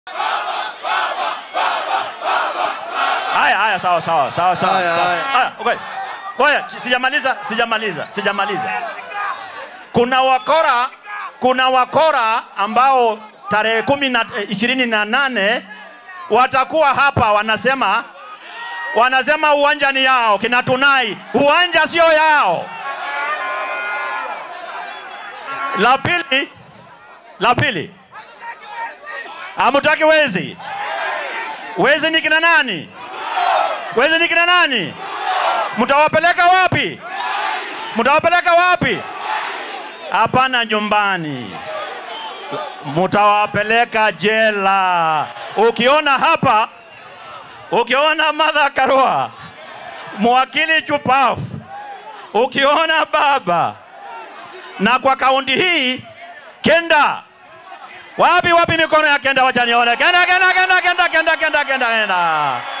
Haya, haya, sawa sawa sawa sawa. Haya, sawa. haya. Haya, okay. Ngoja, sijamaliza, sijamaliza, sijamaliza. Kuna wakora, kuna wakora ambao tarehe kumi na eh, ishirini na nane watakuwa hapa wanasema wanasema uwanja ni yao, kina Tunai, uwanja sio yao. La pili, la pili, hamutaki wezi. Wezi ni kina nani? Wezi ni kina nani? Mtawapeleka wapi? Mtawapeleka wapi? Hapana, nyumbani. Mtawapeleka jela. Ukiona hapa, ukiona Martha Karua, mwakili chupafu, ukiona baba na kwa kaunti hii Kenda, wapi wapi mikono ya Kenda? Wacha nione. Kenda, Kenda, Kenda, Kenda, Kenda, Kenda, Kenda, Kenda.